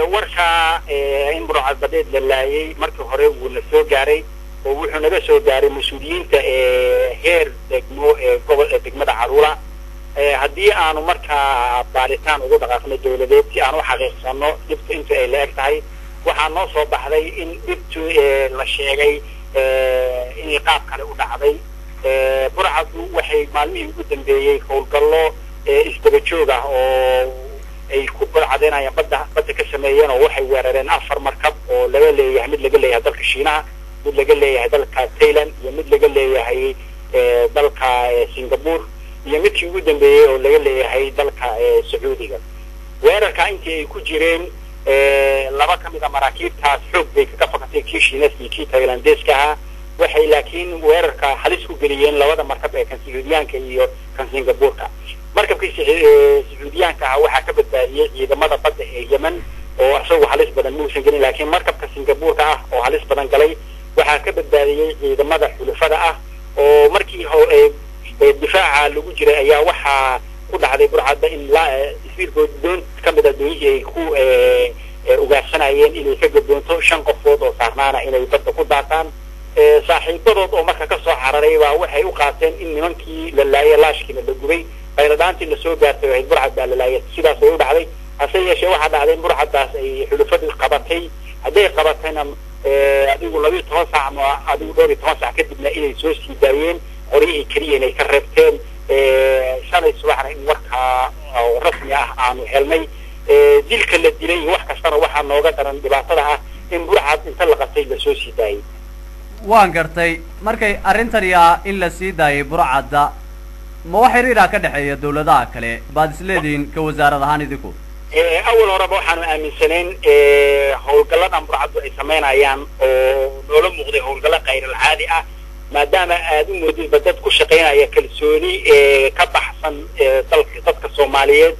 warka in burcadbadeed la laayay markii hore wuuna soo gaaray oo wuxuu naga soo gaaray mas-uuliyiinta heer degmo ee gobol ee degmada caruula haddii aanu markaa baaritaan ugu dhaqaaqno dawladeed si aan u xaqiiqsano dhibta inta ay la eg tahay waxaa noo soo baxday in dhibtu la sheegay inay qaab kale u dhacday burcaddu waxay maalmihii ugu dambeeyey howlgallo isdaba joog ah oo ay ku burcadeynayaan badda badda ka sameeyeen oo waxay weerareen afar markab oo laga leeyahay mid laga leeyahay dalka shiinaha mid laga leeyahay dalka thailand iyo mid laga leeyahay dalka singapore iyo midkii ugu dambeeyey oo laga leeyahay dalka sacuudiga weerarka intii ay ku jireen laba ka mid a maraakiibtaas xoog bay kaga fakatay kii shiineska iyo kii thailandeska ahaa waxay laakiin weerarka halis ku geliyeen labada markab ee kan sacuudiyaanka iyo kan singabureka markabkii sacuudiyaanka ah waxaa ka badbaadiyey ciidamada badda ee yemen oo isagu halis badan muusan gelin laakiin markabka singabureka ah oo halis badan galay waxaa ka badbaadiyey ciidamada xulufada ah oo markii difaaca lagu jiray ayaa waxaa ku dhacday burcadda in isbiirkood doon ka mid a doonihii ay ku ugaarsanayeen inay ka gadoonto shan qofood oo saarnaana inay badda ku daataan saaxiibadood oo marka kasoo cararay baa waxay u qaateen in nimankii la laayay laashkiina la gubay qayladhaantii lasoo gaartay ahayd burcad baa la laayay sidaas ay u dhacday hase yeeshee waxaa dhacday in burcaddaas ay xulufadu qabatay hadday qabatayna adigu labiyo toban saac ama adigu dhowr iyo toban saac kadibna inay soo sii daayeen qoryihii keliya inay ka reebteen shalay subaxna in warkaa rasmi ah aanu helnay dilka la dilay wax kastana waxaa nooga daran dhibaatada ah in burcad inta la qatay lasoo sii daayay waan gartay markay arrintani ah in la sii daayay burcadda ma wax xiriiraa ka dhexeeya dawladaha kale baad isleedihiin ka wasaarad ahaan idinku awal horeba waxaanu aaminsanayn howlgalladan burcaddu ay samaynayaan oo noola muuqday howlgallo khayralcaadi ah maadaama aada u moodidba dad ku shaqaynaya kalsooni ka baxsan dalka dadka soomaaliyeed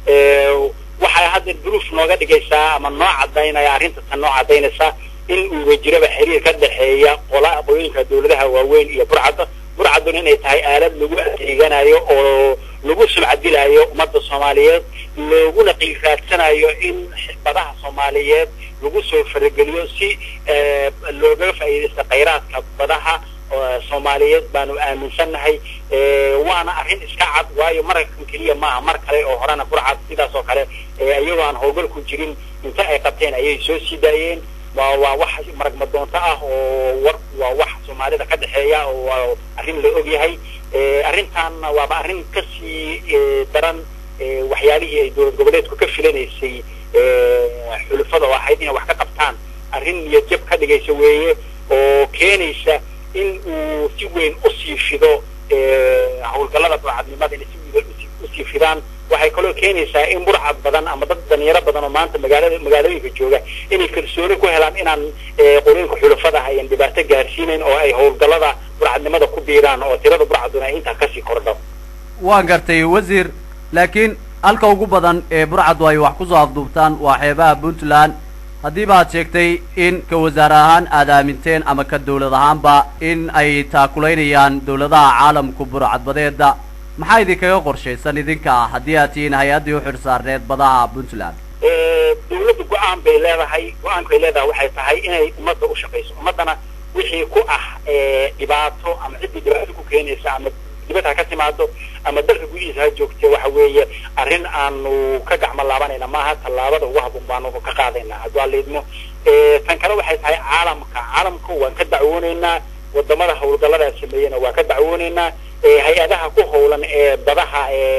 waxay hadda duruuf nooga dhigaysaa ama noo cadaynaya arrinta tan noo cadaynaysa in uuba jiraba xiriir ka dhexeeya qola aqooyinka dawladaha waaweyn iyo burcadda burcadduna inay tahay aalad lagu adeeganayo oo lagu sulcadilayo ummadda soomaaliyeed looguna qiiraadsanayo in badaha soomaaliyeed lagu soo farageliyo si looga faa'iidaysta khayraadka badaha soomaaliyeed baanu aaminsannahay waana arrin iska cad waayo markan keliya maaha mar kale oo horena burcad sidaas oo kale iyagoo aan howlgal ku jirin inta ay qabteen ayay soo sii daayeen waa waa wax maragma doonto ah oo war waa wax soomaalida ka dhexeeya oo waa arrin la og yahay arrintaanna waaba arrin kasii daran waxyaalihii ay dowlad goboleedku ka filanaysay xulufada oo ahayd inay wax ka qabtaan arrin niyad jab ka dhigaysa weeye oo keenaysa in uu si weyn usii fido howlgallada burcadnimada inay si weyn usii fidaan waxay kaloo keenaysaa in burcad badan ama dad dhalinyaro badan oo maanta magaalada magaalooyinka jooga inay kalsooni ku helaan inaan qolooyinka xulufadaha ayan dhibaato gaarsiinayn oo ay howlgallada burcadnimada ku biiraan oo tirada burcaduna ay intaa kasii kordho waan gartay wasiir laakiin halka ugu badan ee burcaddu ay wax kusoo afduubtaan waa xeebaha puntland haddiiba aad sheegtay in ka wasaar ahaan aad aaminteen ama ka dawlad ahaanba in ay taakulaynayaan dawladaha caalamku burcadbadeeda maxaa idinkaga qorshaysan idinka ah haddii aad tihiin hay-addii uxir saarneed badaha puntland dawladdu go-aan bay leedahay go-aankay leedahay waxay tahay inay ummadda u shaqayso ummaddana wixii ku ah dhibaato ama ciddii dhibaato ku keenaysa ama dibad ha ka timaado ama dalka gudihiisa ha joogte waxa weeye arrin aanu ka gacmo laabanayna maaha tallaabada ugu habboon baanu ka qaadayna hadduu aliidmo tan kale waxay tahay caalamka caalamka waan ka dacwoonaynaa wadamada howlgallada sameeyena waa ka dacwoonaynaa hay-adaha ku howlan ee badaha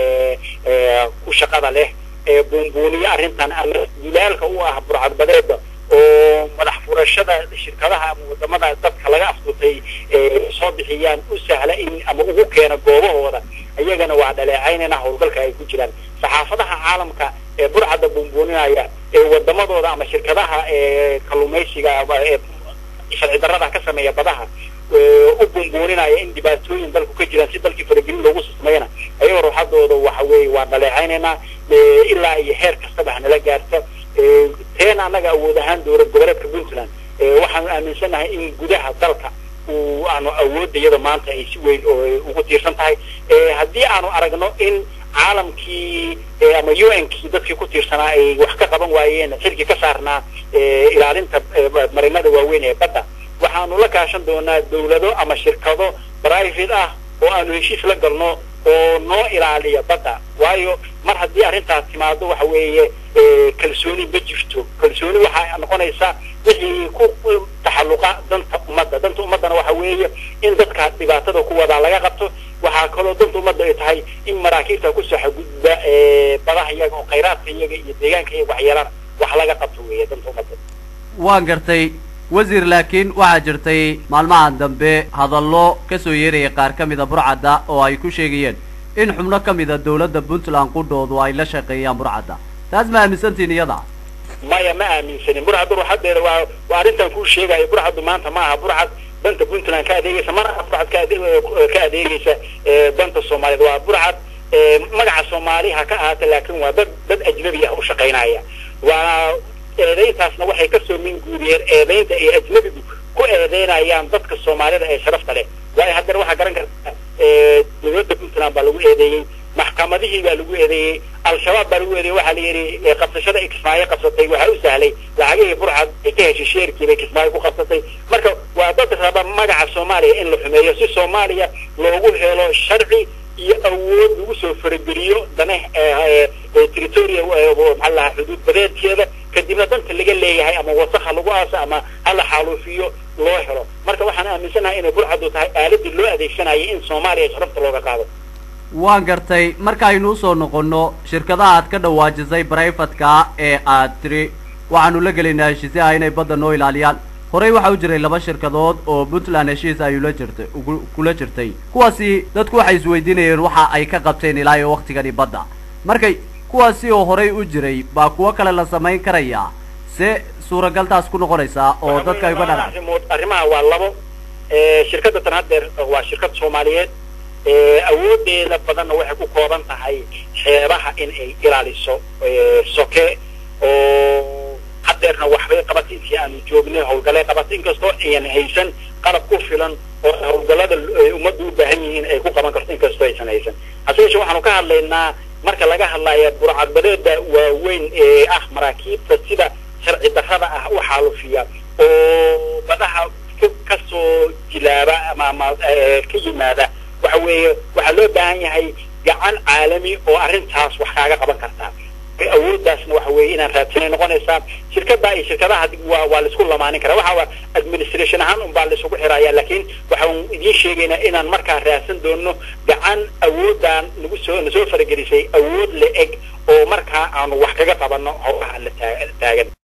ku shaqada leh ee buunbuuniyo arrintan ama wilaalka u ah burcadbadeeda oo madax furashada shirkadaha ama wadamada dadka laga afdutay soo bixiyaan u sahla in ama ugu keena goobahooda iyagana waa dhaleecaynayna howlgalka ay ku jiraan saxaafadaha caalamka ee burcadda buunbuuninaya ee wadamadooda ama shirkadaha ee kalluumaysiga ee sharci darrada ka sameeya badaha u buunbuuninaya in dhibaatooyin dalku ka jiraan si dalkii faragelin loogu sameeyana ayagoo ruuxadooda waxa weeye waa dhaleecaynaynaa ilaa iyo heer kastaba hanala gaarta teen annaga awood ahaan dowlad goboleedka puntland waxaanu aaminsannahay in gudaha dalka uu aanu awoodda iyada maanta ay si weyn ugu tiirsan tahay haddii aanu aragno in caalamkii ama u n kii dadkii ku tiirsanaa ay wax ka qaban waayeen xilkii ka saarnaa ilaalinta marinada waaweyn ee badda waxaanu la kaashan doonaa dawlado ama shirkado private ah oo aanu heshiis la galno oo noo ilaaliya badda waayo mar haddii arrintaas timaado waxa weeye kalsooni ma jirto kalsooni waxaa noqonaysa wixii ku taxalluqa danta ummadda danta ummaddana waxa weeye in dadka dhibaatada ku wadaa laga qabto waxaa kaloo danta ummadda ay tahay in maraakiibta ku saxagudba badaha iyaga oo khayraadka iyaga iyo deegaanka iyaga waxyeelana wax laga qabto weeye danta ummadda waan gartay wasiir laakiin waxaa jirtay maalmahan dambe hadallo ka soo yeeraya qaar ka mida burcadda oo ay ku sheegayeen in xubno ka mida dawladda puntland qudhoodu ay la shaqeeyaan burcadda taas ma aaminsantiin iyada maya ma aaminsanin burcaddu ruuxadeeda waa waa arrintan kuu sheegayo burcaddu maanta ma aha burcad danta puntland ka adeegaysa mana aha burcad ka ade ka adeegaysa danta soomaaliyeed waa burcad magaca soomaali ha ka ahaata laakin waa dad dad ajnabi ah u shaqaynaya waa eedayntaasna waxay kasoo minguuriyeen eedaynta ay ajnabigu ku eedeynayaan dadka soomaalida ee sharafta leh waayo haddana waxaa garan kartaa dawladda puntland baa lagu eedeeyey maxkamadihii baa lagu eedeeyey al-shabaab baa lagu eedeeyey waxaa la yidhi qabsashada ay kismaayo qabsatay waxaa u sahlay lacagihii burcad ay ka heshay sheerkii bay kismaayo ku qabsatay marka waa dad raba magaca soomaaliya in la xumeeyo si soomaaliya loogu helo sharci iyo awood lagu soo farageliyo dana territoria maxaa lahaa xuduud badeedkeeda kadibna danta laga leeyahay ama wasakha lagu aaso ama hala xaaluufiyo loo helo marka waxaan aaminsanahay inay burcaddu tahay aaladii loo adeegsanayay in soomaaliya sharafta looga qaado waan gartay markaaynu usoo noqono shirkadaha aad ka dhawaajisay brivatka ee aad tiri waxaanu la gelaynaa heshiisyaha inay badda noo ilaaliyaan horey waxaa u jiray laba shirkadood oo puntland heshiis ayula jirtay kula jirtay kuwaasi dadku waxay isweydiinayeen waxa ay ka qabteen ilaa iyo waktigani badda markay kuwaasi oo horey u jiray baa kuwo kale la samayn karayaa se suuragaltaas ku noqonaysaa oo dadka ay uga dhana arrimaha waa labo shirkadda tan haddeer waa shirkad soomaaliyeed awoodeeda badanna waxay ku kooban tahay xeebaha in ay ilaaliso soke oo haddeerna waxbay qabatay intii aanu joognay hawlgalay qabatay inkastoo ayan haysan qalab ku filan oo hawlgallada ummaddu u baahan yihiin ay ku qaban karto inkastoo aysan haysan hase yeeshee waxaanu ka hadlaynaa marka laga hadlaya burcadbadeeda waaweyn ee ah maraakiibta sida sharci darrada ah u xaalufiya oo badaha kasoo jilaaba ama ama ka yimaada waxa weeye waxaa loo baahan yahay gacan caalami oo arrintaas wax kaaga qaban kartaa awooddaasna waxa weeye inaan raadsanay noqonaysaa shirkadda iyo shirkadaha waa waa laisku lamaanin karaa waxa administration ahaan un baa laisugu xiraya laakiin waxaan idiin sheegaynaa inaan markaa raadsan doono gacan awooddan nagu soo nasoo faragelisay awood la eg oo markaa aanu wax kaga qabanno howlaha la taagan